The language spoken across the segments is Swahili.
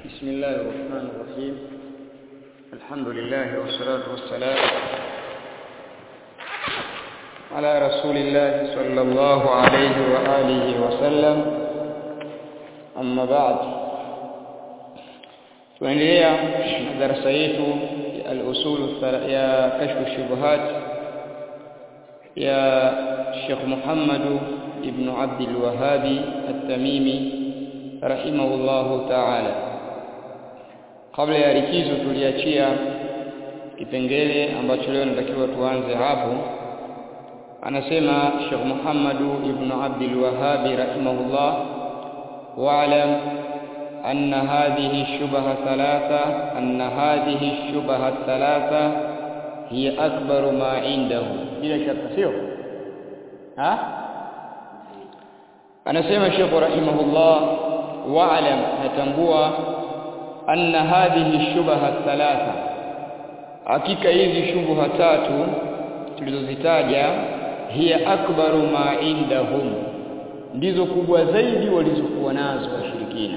بسم الله الرحمن الرحيم الحمد لله والصلاة والسلام على رسول الله صلى الله عليه وآله وسلم أما بعد tunaendelea na darasa yetu ya al-usul ya kashfu shubuhat ya Sheikh Muhammad ibn Abd al-Wahhabi at-Tamimi rahimahullahu ta'ala kabla ya likizo tuliachia kipengele ambacho leo natakiwa tuanze hapo anasema Sheikh Muhammad ibn Abd al-Wahhab rahimahullah wa'lam أن هذه الشبهة ثلاثة أن هذه الشبهة الثلاثة هي أكبر ما عنده بلا شك سيو ها أنا سيما الشيخ رحمه الله واعلم نتنبوى أن هذه الشبهة الثلاثة hakika hizi shubha tatu tulizozitaja hiya akbaru ma indahum ndizo kubwa zaidi walizokuwa nazo washirikina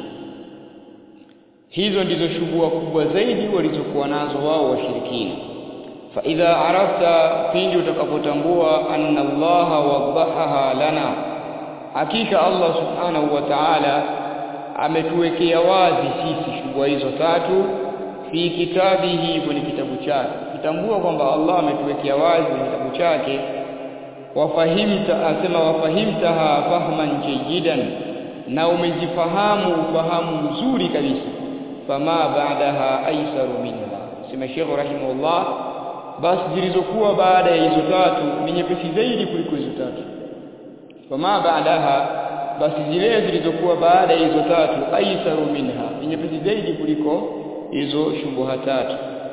hizo ndizo shubua kubwa zaidi walizokuwa nazo wao washirikina fa idha arafta pindi utakapotambua anna allaha wadahaha lana hakika allah subhanahu wa ta'ala ametuwekea wazi sisi shubua hizo tatu fi kitabihi kwenye kitabu chake kitambua kwamba allah ametuwekea wazi kwenye kitabu chake wafahimta asema wafahimtaha fahman jayidan na umezifahamu ufahamu mzuri kabisa fama ba'daha aisaru minha sema Sheikh rahimahullah basi zilizokuwa baada ya hizo tatu ni nyepesi zaidi kuliko hizo tatu fama ba'daha basi zile zilizokuwa baada ya hizo tatu aisaru minha ni nyepesi zaidi kuliko hizo shubuha tatu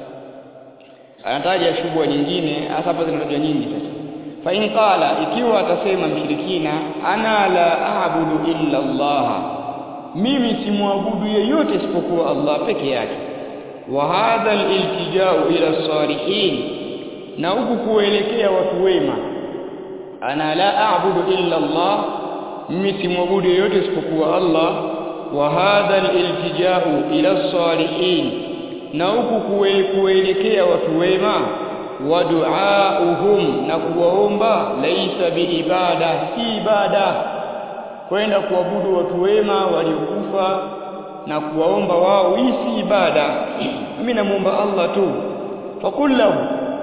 anataja shubuha nyingine hasa hapa zinatajwa nyingi sasa fa in qala ikiwa atasema mshirikina ana la a'budu illa Allah mimi simwabudu yeyote isipokuwa Allah peke yake wa hadha al-iltija'u ila salihin na huku kuelekea watu wema ana la a'budu illa Allah mimi simwabudu yeyote isipokuwa Allah wa hadha al-iltija'u ila salihin na huku kuelekea watu wema wa du'auhum na kuwaomba laisa biibada si ibada kwenda kuabudu watu wema waliokufa na kuwaomba wao hii si ibada mimi namuomba Allah tu fakullahu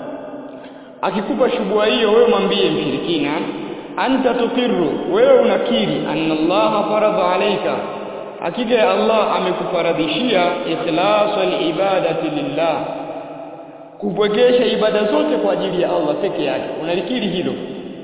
akikupa shubua hiyo wewe mwambie mshirikina anta tuqirru wewe unakiri anna Allah faradha alayka hakika ya Allah amekufaradhishia ikhlasul ibadati lillah kupwekesha ibada zote kwa ajili ya Allah peke yake unalikiri hilo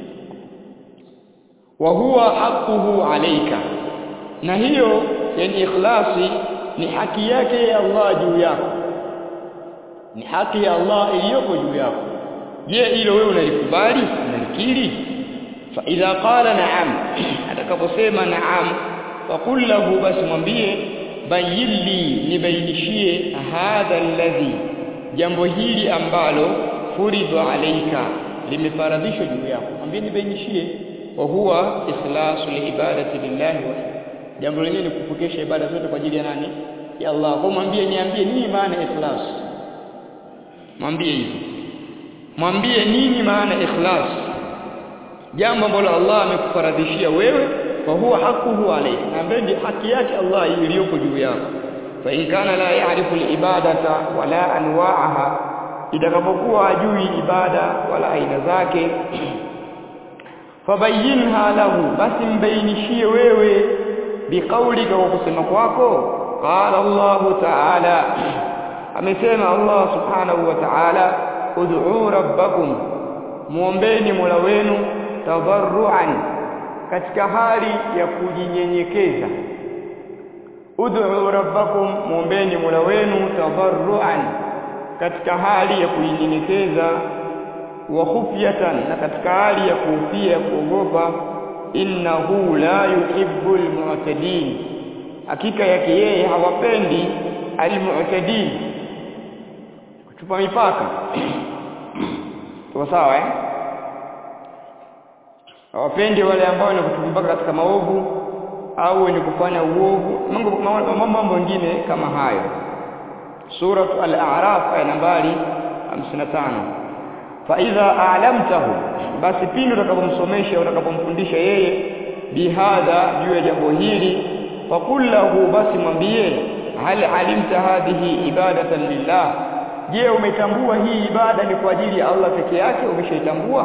wa huwa haquhu alayka na hiyo yani ikhlasi ni haki yake ya Allah juu yako ni haki ya Allah iliyoko juu yako je hilo wewe unalikubali unalikiri fa idha qala na'am atakaposema na'am faqul lahu basi mwambie bayili nibainishie hadha alladhi jambo hili ambalo furidhu alayka limefaradhishwa juu yako mwambie nibainishie wa huwa ikhlasu liibadati lillahi wa jambo lenyewe ni kupokesha ibada zote kwa ajili ya nani ya Allah kwa mwambie niambie nini maana ikhlas mwambie hivi mwambie nini maana ikhlas jambo ambalo Allah amekufaradhishia wewe wa huwa haquhu alayka na ambaye haki yake Allah iliyoko juu yako fa in kana la ya'rifu al-ibadata wala anwa'aha itakapokuwa ajui ibada wala aina zake fabayinha lahu basi mbainishie wewe biqaulika kwa kusema kwako qala Allah ta'ala amesema Allah subhanahu wa ta'ala ud'u rabbakum muombeni mola wenu tadarruan katika hali ya kujinyenyekeza ud'u rabbakum muombeni mola wenu tadarruan katika hali ya kujinyenyekeza wa khufyatan na katika hali ya kuhofia kuogopa innahu la yuhibbul mu'tadin hakika yake yeye hawapendi almu'tadin kuchupa mipaka tuko sawa eh hawapendi wale ambao ni kutupa mpaka katika maovu au wenye kufanya uovu mambo mambo mengine kama hayo suratu al-a'raf aya nambari 55 fa idha a'lamtahu basi pindi utakapomsomesha utakapomfundisha yeye bihadha juu ya jambo hili faqul lahu basi mwambie hal alimta hadhihi ibadatan lillah je umetambua hii ibada ni kwa ajili ya Allah peke yake umeshaitambua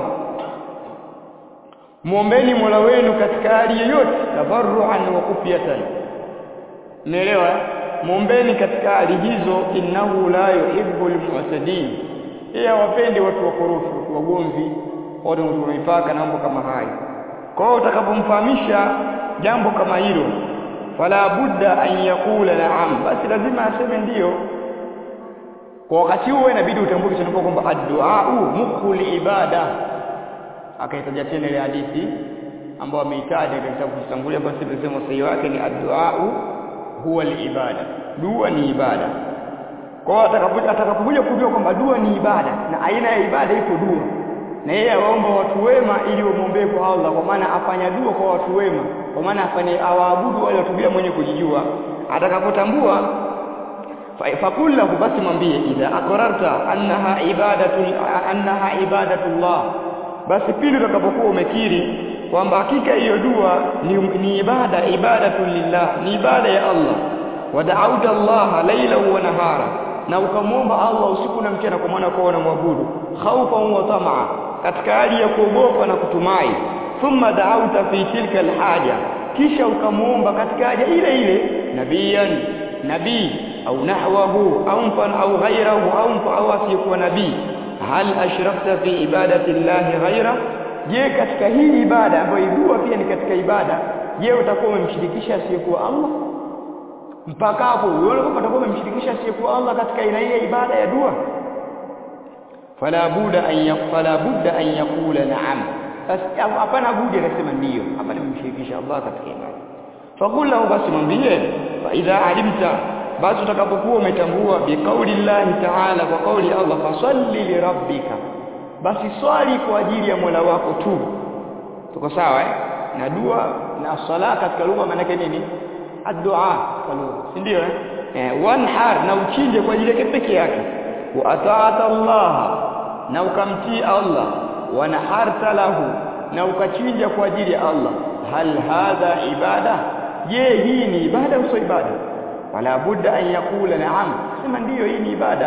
muombeni Mola wenu katika hali yoyote tabarruan wa kufiyatan umeelewa muombeni katika hali hizo innahu la yuhibbul mu'tadin yeye hawapendi watu wakorofi watu wagomvi watu wenye mipaka na mambo kama hayo kwa hiyo utakapomfahamisha jambo kama hilo fala budda an yakula na'am basi lazima aseme ndiyo kwa wakati huo inabidi utambue kitu kwamba addu'a mukhul ibada akaitaja tena ile hadithi ambayo ameitaja katika kitabu kitangulia basi tunasema sahihi wake ni addu'a huwa ibada dua ni ibada kwa atakapokuja kujua kwamba dua ni ibada na aina ya ibada ipo dua na yeye awaomba watu wema ili wamwombee kwa Allah kwa maana afanya dua kwa watu wema kwa maana afanye awaabudu wale watu bila mwenye kujijua atakapotambua fakullahu basi mwambie idha aqrarta annaha ibadatu annaha ibadatullah basi pindi utakapokuwa umekiri kwamba hakika hiyo dua ni, ni ibada ibadatu lillah ni ibada ya Allah wada'auta Allah laila wa nahara na ukamwomba Allah usiku na mchana kwa maana kwa unamwabudu khaufan wa tamaa katika hali ya kuogopa na kutumai thumma da'auta fi tilka alhaja kisha ukamwomba katika haja ile ile nabiyan nabii au nahwahu au mfan au ghairahu au mfa au asiyekuwa nabii hal ashrakta fi ibadati llahi ghaira je katika hii ibada ambayo dua pia ni katika ibada je utakuwa umemshirikisha asiyekuwa Allah mpaka hapo uone kwamba utakuwa umemshirikisha asiyekuwa Allah katika aina hii ibada ya dua fala buda an yaqala budda an yaqula na'am basi hapana budi akasema ndiyo hapa nimemshirikisha Allah katika ibada faqul lahu basi mwambie fa idha alimta basi utakapokuwa umetambua biqauli llahi ta'ala kwa kauli ya Allah fasalli li rabbika basi swali kwa ajili ya Mola wako tu tuko sawa eh na dua na sala katika lugha maana yake nini addu'a kwa lugha si ndio eh eh wanhar na uchinje kwa ajili yake peke yake wa ata'ata Allah na ukamtii Allah wa naharta lahu na ukachinja kwa ajili ya Allah hal hadha ibada je hii ni ibada au sio ibada wala budda an yakula na'am sema ndiyo hii ni ibada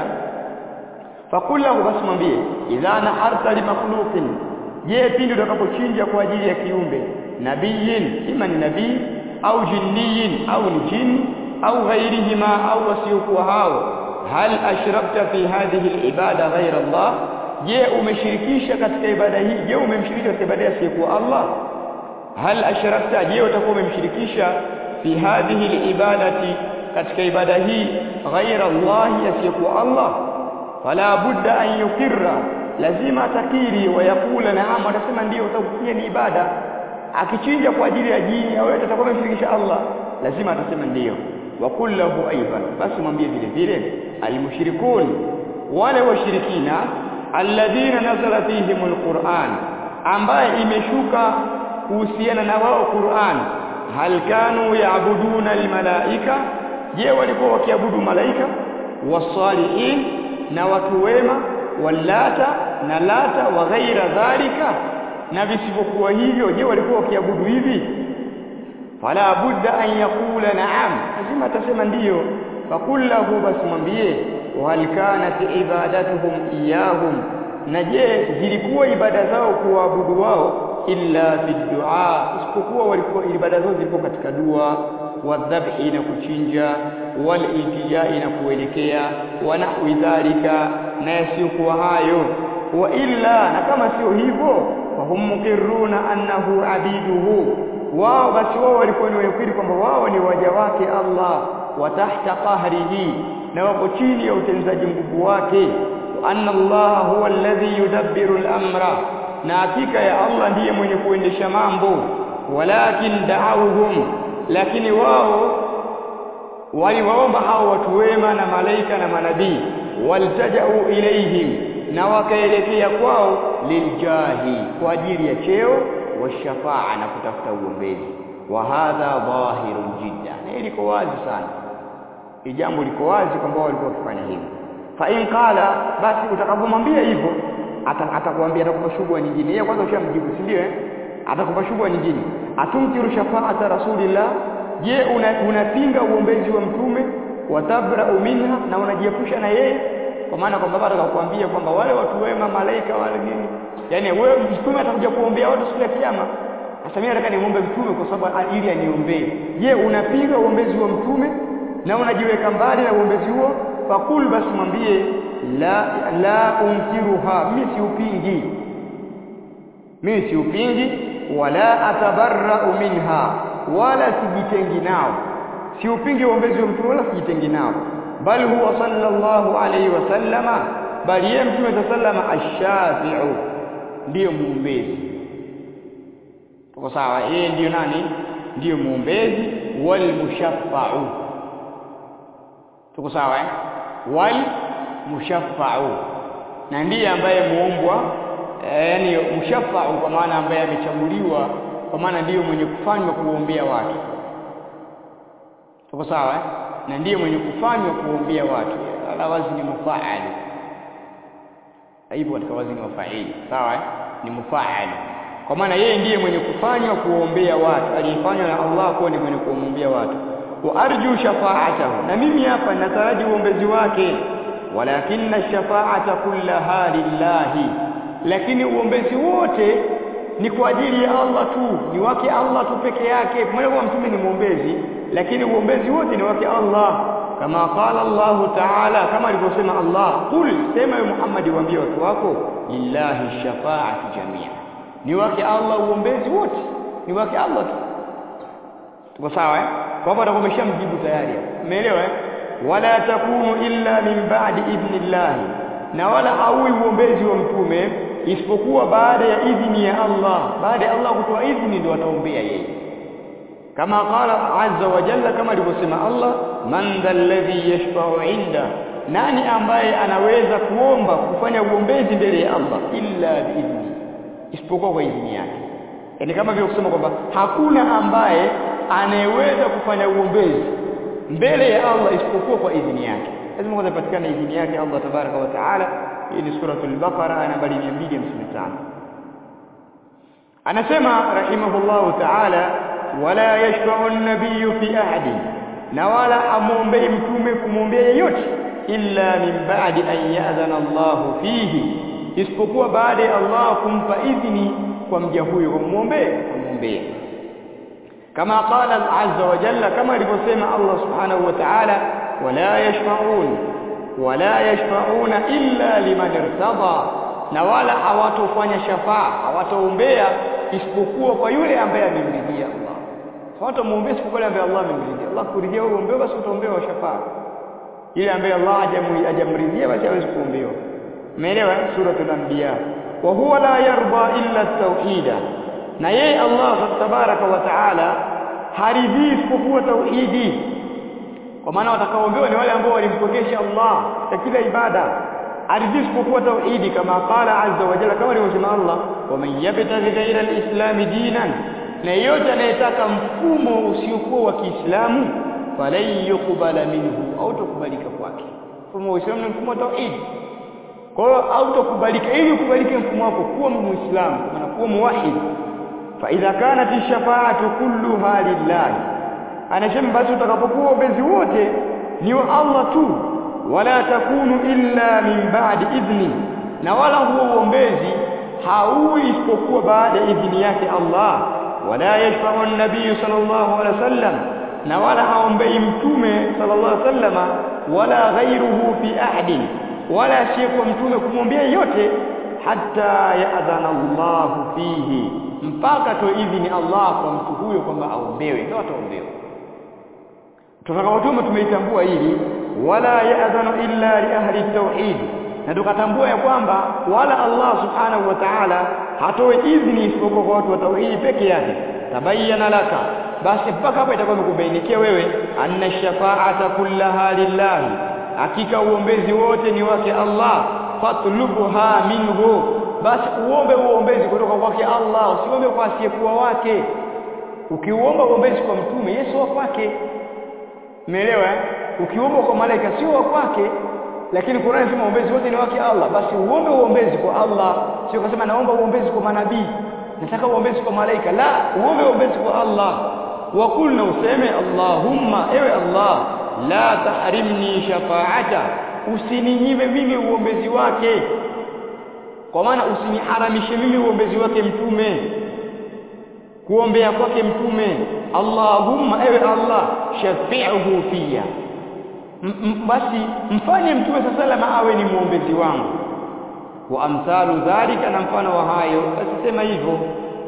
fakul lahu basi mwambie idha naharta li makhluqin je pindi utakapochinja kwa ajili ya kiumbe nabiyin ima ni nabii au jinniyin au ni jini au ghairihima au wasiokuwa hao hal ashrakta fi hadhihi alibada ghaira Allah je umeshirikisha katika ibada hii je umemshirikisha katika ibada asiyekuwa Allah hal ashrakta je utakuwa umemshirikisha fi hadhihi alibadati katika ibada hii ghaira Allah asiyekuwa Allah fala budda an yukirra lazima atakiri wa yakula naam atasema ndio utakuwa ni ibada akichinja kwa ajili ya jini au yote atakuwa ameshirikisha Allah lazima atasema ndio wa kullahu aidan basi mwambie vile vile almushrikun wale washirikina alladhina nazala fihim alquran ambaye imeshuka kuhusiana na wao Qur'an hal kanu yaabuduna almalaika je walikuwa wakiabudu malaika wasalihin na watu wema walata na lata wa ghaira dhalika na visivyokuwa hivyo je walikuwa wakiabudu hivi fala budda an yakula na'am lazima atasema ndiyo fakullahu basi mwambie wal kanat ibadatuhum iyahum na je zilikuwa ibada zao kuabudu wao illa fi du'a isipokuwa walikuwa ibada zao zilikuwa katika dua wadhabhi na kuchinja wal iltijai na kuelekea wa nahwi dhalika na yasiyokuwa hayo wa illa na kama sio hivyo fahum muqirruna annahu abiduhu wao basi wao walikuwa ni wakiri kwamba wao ni waja wake Allah wa tahta qahrihi na wako chini ya utenzaji nguvu wake wa anna Allah huwa alladhi yudabbiru al-amra na hakika ya Allah ndiye mwenye kuendesha mambo walakin da'awhum lakini wao waliwaomba hao watu wema na malaika na manabii waltajau ilaihim na wakaelekea kwao liljahi kwa ajili ya cheo wa shafaa na kutafuta uombezi wa hadha dhahirun jidda na liko wazi sana hili jambo liko wazi kwamba walikuwa wakifanya hivyo fa in qala basi utakapomwambia hivyo atakwambia atakupa shubha nyingine yeye kwanza ushamjibu si ndio eh atakupa shubha nyingine atumkiru shafaata rasulillah je unapinga una uombezi wa mtume watabrau minha na unajiepusha na yeye kwa maana kwamba baba atakwambia kwamba wale watu wema malaika wale nini yani wewe mtume atakuja kuombea watu siku ya kiyama sasa mimi nataka nimuombe mtume kwa sababu ili aniombee je unapinga uombezi wa mtume na unajiweka mbali na uombezi huo fakul basi mwambie la la unkiruha mimi siupingi mimi siupingi wala atabarra'u minha wala sijitengi nao siupingi uombezi wa mtume wala sijitengi nao bal huwa sallallahu alayhi wasallama bali yeye mtume sallama ash-shafi'u ndiyo muombezi tuko sawa yeye ndiyo nani ndiyo muombezi wal mushaffa'u tuko sawa eh wal mushaffa'u na ndiye ambaye muombwa yani mushaffa'u kwa maana ambaye amechaguliwa kwa maana ndiyo mwenye kufanywa kuombea watu tuko sawa eh na ndiye mwenye kufanywa kuombea watu ala wazni mufaali hivyo katika wazni wa fa'ili sawa eh ni mufaali kwa maana yeye ndiye mwenye kufanywa kuombea watu aliyefanywa na Allah kuwa ni mwenye kuombea watu wa arju shafa'atahu na mimi hapa nataraji uombezi wake walakinna shafa'ata kullaha lillahi lakini uombezi wote ni kwa ajili ya Allah tu ni wake Allah tu peke yake pamoja kwa mtume ni muombezi lakini uombezi wote ni wake Allah kama qala Allah ta'ala kama alivyosema Allah qul sema ya Muhammad waambie watu wako lillahi shafa'atu jamia ni wake Allah uombezi wote ni wake Allah tu tuko sawa eh kwa hivyo atakuwa ameshamjibu tayari umeelewa eh wala takunu illa min ba'di idhnillah na wala haui uombezi wa mtume isipokuwa baada ya idhini ya Allah baada ya Allah kutoa idhini ndio ataombea yeye kama qala azza wa jalla kama alivyosema Allah man dhalladhi yashfa'u inda nani ambaye anaweza kuomba kufanya uombezi mbele ya Allah illa biidhni isipokuwa kwa idhini yake yani kama vile kusema kwamba hakuna ambaye anayeweza kufanya uombezi mbele ya Allah isipokuwa kwa idhini yake lazima kwanza ipatikane idhini yake Allah tabaraka wa taala hii ni suratul baqara aya nambari 255 anasema rahimahullahu taala wala yashfa'u an-nabiyyu fi ahadin na wala amwombei mtume kumwombea yeyote illa min ba'di an ya'zana Allah fihi isipokuwa baada ya Allah kumpa idhini kwa mja huyo kumwombea kumwombea kama qala azza wa jalla kama alivyosema Allah subhanahu wa ta'ala wala yashfa'un wala yashfa'una illa liman irtada na wala hawatofanya shafaa hawataombea isipokuwa kwa yule ambaye amemridhia Allah hawatamuombea isipokuwa yule ambaye Allah amemridhia Allah kuridhia wewe uombewe basi utaombewa shafaa yule ambaye Allah hajamridhia basi hawezi kuombewa umeelewa suratul anbiya wa huwa la yarda illa at-tauhida na yeye Allah tabaraka wa taala haridhii isipokuwa tauhidi kwa maana watakaoombewa ni wale ambao walimpokesha Allah katika kila ibada aridhii isipokuwa tauhidi kama qala azza wa jalla kama alivyosema Allah wa man yabtaghi ghayra al-islam dinan na yeyote anayetaka mfumo usiokuwa wa Kiislamu falan yuqbala minhu au tukubalika kwake mfumo wa Uislamu ni mfumo wa tauhidi kwa hiyo hautokubalika ili ukubalike mfumo wako kuwa muislamu na kuwa muwahid fa idha kanat ash-shafa'atu kulluha lillah anasema basi utakapokuwa ubezi wote ni wa Allah tu wala takunu illa min ba'di idhni na wala huo uombezi haui isipokuwa baada ya idhini yake Allah wala yashfa'u an-nabiy sallallahu alaihi wasallam na wala haombei mtume sallallahu alaihi wasallama wala ghayruhu fi ahadin wala asiyekuwa mtume kumwombea yote hata yaadhana Allah fihi mpaka to idhini Allah kwa mtu huyo kwamba aombewe ndio ataombewa tutakapotume tumeitambua hili wala yaadhanu illa li ahli tauhid na tukatambua ya kwamba wala Allah subhanahu wa ta'ala hatoe idhini isipokuwa kwa watu wa tauhidi peke yake tabayyana laka basi mpaka hapo itakuwa imekubainikia wewe anna shafa'ata kullaha lillahi hakika uombezi wote ni wake Allah fatlubuha minhu basi uombe uombezi kutoka kwake Allah usiombe kwa asiyekuwa wake ukiuomba uombezi kwa mtume Yesu wa kwake umeelewa ukiomba kwa malaika sio wa kwake lakini Qur'an inasema uombezi wote ni wake Allah basi uombe uombezi kwa Allah sio kusema naomba uombezi kwa manabii nataka uombezi kwa malaika la uombe uombezi kwa Allah wa kulna useme Allahumma ewe Allah la tahrimni shafa'ata usininyime mimi uombezi wake kwa maana usiniharamishe mimi uombezi wake mtume kuombea kwake mtume Allahumma ewe Allah shafi'uhu fiya basi mfanye mtume sallallahu awe ni muombezi wangu wa amsalu dhalika na mfano wa hayo basi sema hivyo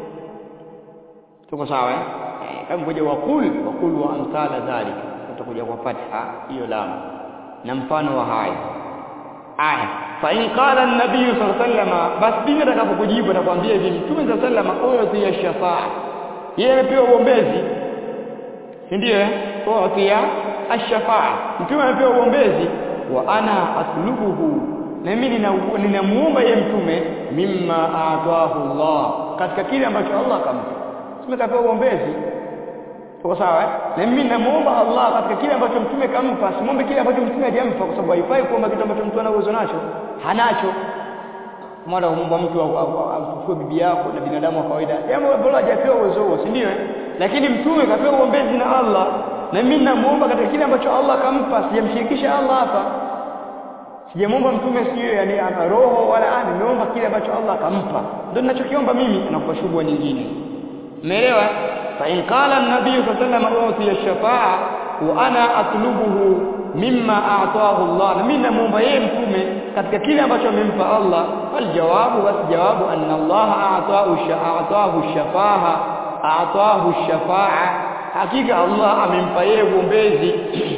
tuko sawa eh kama ngoja wakul wakul wa amsala dhalika utakuja kwa fatha hiyo lam na mfano wa hayo aya fa in qala an-nabiy sallallahu alayhi wasallam basi dini atakapokujibu atakwambia hivi mtume sallallahu alayhi wasallam huyo ya shafaa yeye amepewa uombezi si ndio eh huyo ash-shafaa mtume amepewa uombezi wa ana atlubuhu na mimi ninamuomba yeye mtume mimma aataahu Allah katika kile ambacho Allah akampa tumekapewa uombezi Tuko sawa eh? Na mimi namuomba Allah katika kile ambacho mtume kampa, simwombe kile ambacho mtume hajampa kwa sababu haifai kuomba kitu ambacho mtu ana uwezo nacho. Hanacho. Mwana muomba mtu amfufue bibi yako na binadamu wa kawaida. Jambo ambalo hajapewa uwezo huo, si ndio eh? Lakini mtume kapewa uombezi na Allah. Na mimi namuomba katika kile ambacho Allah kampa, sijamshirikisha Allah hapa. Sijamwomba mtume sio yani ana roho wala ana nimeomba kile ambacho Allah kampa. Ndio ninachokiomba mimi anakupa shubwa nyingine. Umeelewa? فإن قال النبي صلى الله عليه وسلم أعطي الشفاعة وأنا أطلبه مما أعطاه الله مين نمومba yeye mtume katika kile ambacho amempa Allah aljawabu basi jawabu anna Allah a'tahu sha'atahu shafaha a'tahu shafa'a hakika Allah amempa yeye uombezi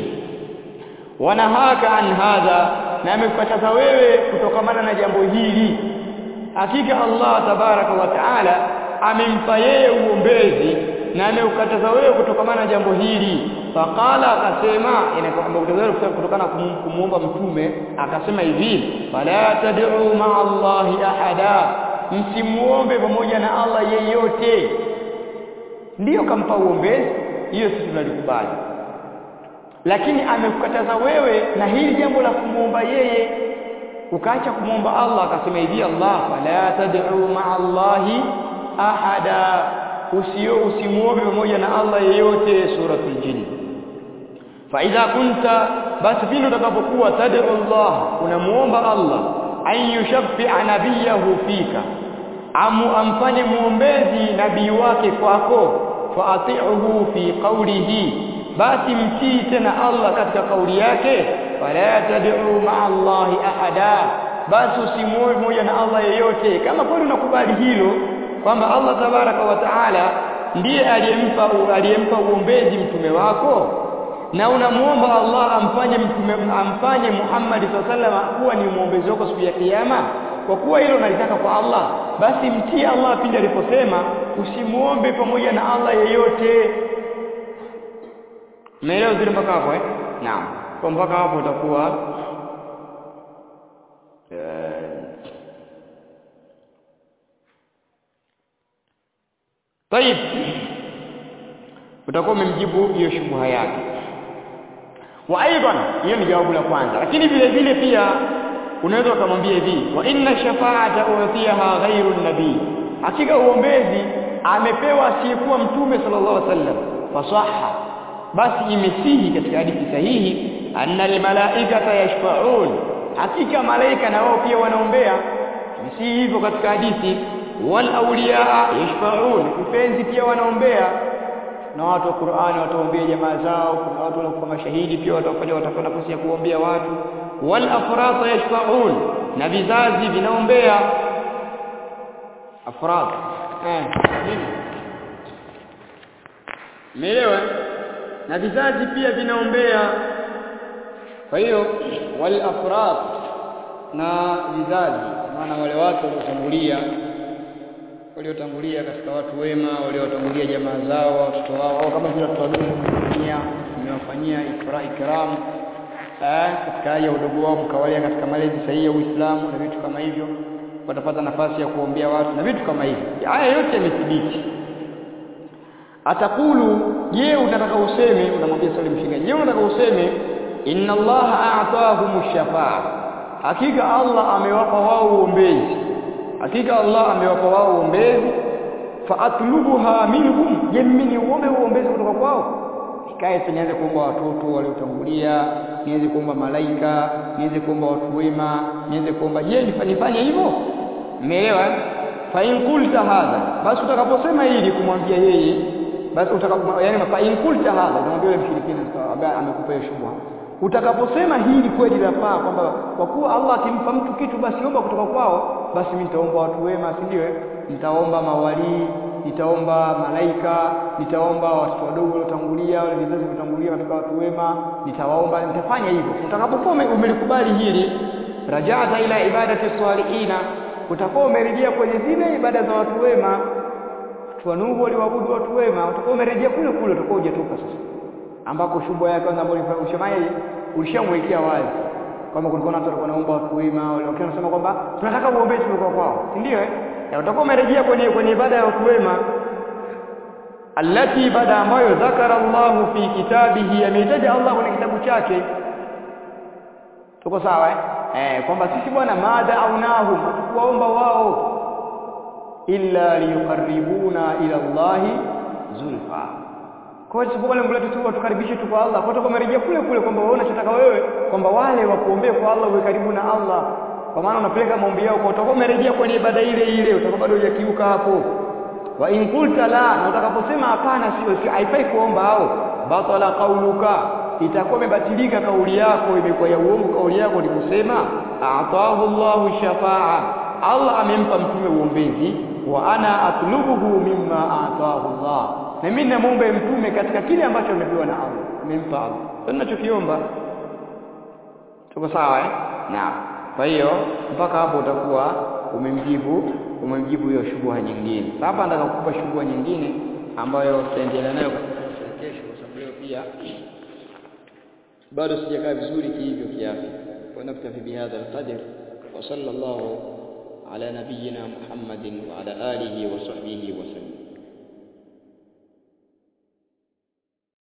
wanahaka an hadha na amekukataza wewe kutokamana na jambo hili hakika Allah tabaraka wa taala amempa yeye uombezi na ameukataza wewe kutokamana na jambo hili faqala akasema inakwamba kutokana kumuomba mtume akasema hivi fala tad'u ma'a Allahi ahada msimuombe pamoja na Allah yeyote ndiyo kampa uombezi hiyo sisi tunalikubali lakini amekukataza wewe na hili jambo la kumuomba yeye ukaacha kumuomba Allah akasema hivi Allah fala tad'u ma'a Allahi ahada usio usimuombe pamoja na Allah yeyote suratul jin fa idha kunta basi pindi utakapokuwa tad'u Allah unamuomba Allah an yushaffi'a nabiyahu fika amu amfanye muombezi nabii wake kwako fa ati'uhu fi qawlihi basi mtii tena Allah katika kauli yake fala tad'u ma'a Allah ahada basi usimuombe pamoja na Allah yeyote kama kweli unakubali hilo kwamba Allah tabaraka wa taala ndiye aliyempa aliyempa uombezi mtume wako na unamuomba Allah amfanye mtume amfanye Muhammad sallallahu kuwa ni muombezi wako siku ya kiyama kwa kuwa hilo unalitaka kwa Allah basi mtii Allah pindi aliposema usimuombe pamoja na Allah yeyote Umeelewa zile mpaka hapo eh? Naam. Kwa mpaka hapo utakuwa Tayib. Utakuwa umemjibu hiyo shubha yake. Wa aidan, hiyo ni jawabu la kwanza. Lakini vile vile pia unaweza ukamwambia hivi, wa inna shafa'ata utiyaha ghairu nabii. Hakika uombezi amepewa asiyekuwa mtume sallallahu alaihi wasallam. Fasaha. Basi imesihi katika hadithi sahihi anna almalaikata yashfa'un. Hakika malaika na wao pia wanaombea. Imesihi hivyo katika hadithi wal awliya yashfa'un mpenzi pia wanaombea na watu wa Qur'ani wataombea jamaa zao kuna watu wanakuwa mashahidi pia watafanya watakuwa nafasi ya kuombea watu wal afrata yashfa'un na vizazi vinaombea afrat eh nini Umeelewa na vizazi pia vinaombea kwa hiyo wal afrat na vizazi maana wale watu waliotangulia waliotangulia katika watu wema waliotangulia jamaa zao watoto wao au kama vile watoto wadogo wamefanyia mmewafanyia ikra ikram eh katika hali ya udogo wao mkawalia katika malezi sahihi ya Uislamu na vitu kama hivyo watapata nafasi ya kuombea watu na vitu kama hivyo haya yote yamethibiti atakulu je unataka useme unamwambia swali mshingaji je unataka useme inna allaha a'tahum shafaa hakika Allah amewapa wao uombezi hakika Allah amewapa wao uombezi fa atlubuha minhum je mimi niombe uombezi kutoka kwao nikae tu nianze kuomba watoto waliotangulia niweze kuomba malaika niweze kuomba watu wema niweze kuomba je nifanye hivyo umeelewa fa in qulta hadha basi utakaposema hili kumwambia yeye basi utakapo yani fa in qulta hadha unamwambia yule mshirikina ambaye amekupa hiyo shubha utakaposema hili kweli lafaa kwamba kwa kuwa Allah akimpa mtu kitu basi omba kutoka kwao basi mimi nitaomba watu wema si ndio nitaomba mawalii nitaomba malaika nitaomba watoto wadogo waliotangulia wale vizazi vilivyotangulia katika watu wema nitawaomba nitafanya hivyo utakapokuwa umelikubali hili rajata ila ibadati salihina utakuwa umerejea kwenye zile ibada za watu wema watu wa Nuhu waliwaabudu watu wema utakuwa umerejea kule kule utakuwa hujatoka sasa ambako shubha yake kwanza ambayo ulishamai ulishamwekea wazi kama kulikuwa na watu walikuwa naomba watu wema wale wakiwa wanasema kwamba tunataka uombezi kutoka kwao si ndio eh utakuwa umerejea kwenye kwenye ibada ya watu wema allati ibada ambayo dhakara Allah fi kitabihi ameitaja Allah kwenye kitabu chake tuko sawa eh eh kwamba sisi bwana madha au nahu kuwaomba wao illa liyuqarribuna ila Allah zulfa kwa hiyo sipokuwa lengo letu tu tukaribishe tu kwa Allah kwa hiyo tumerejea kule kule kwamba wewe unachotaka wewe kwamba wale wakuombee kwa Allah uwe karibu na Allah kwa maana unapeleka maombi yao kwa utakuwa umerejea kwenye ibada ile ile utakuwa bado hujakiuka hapo wa in qulta la na utakaposema hapana sio sio haifai kuomba hao batala qauluka itakuwa imebatilika kauli yako imekuwa ya uongo kauli yako ni kusema a'tahu Allahu shafaa Allah amempa mtume uombezi wa ana atlubuhu mimma a'tahu Allah na mimi namuomba mtume katika kile ambacho amepewa na Allah amempa Allah sasa ninachokiomba tuko sawa eh naam kwa hiyo mpaka hapo utakuwa umemjibu umemjibu hiyo shubha nyingine hapa nataka kukupa shubha nyingine ambayo tutaendelea nayo katika kesho kwa sababu leo pia bado sijakaa vizuri kihivyo kiafya wa naktafi bihadha alqadr wa sallallahu ala nabiyyina muhammadin wa ala alihi wa sahbihi wa sallam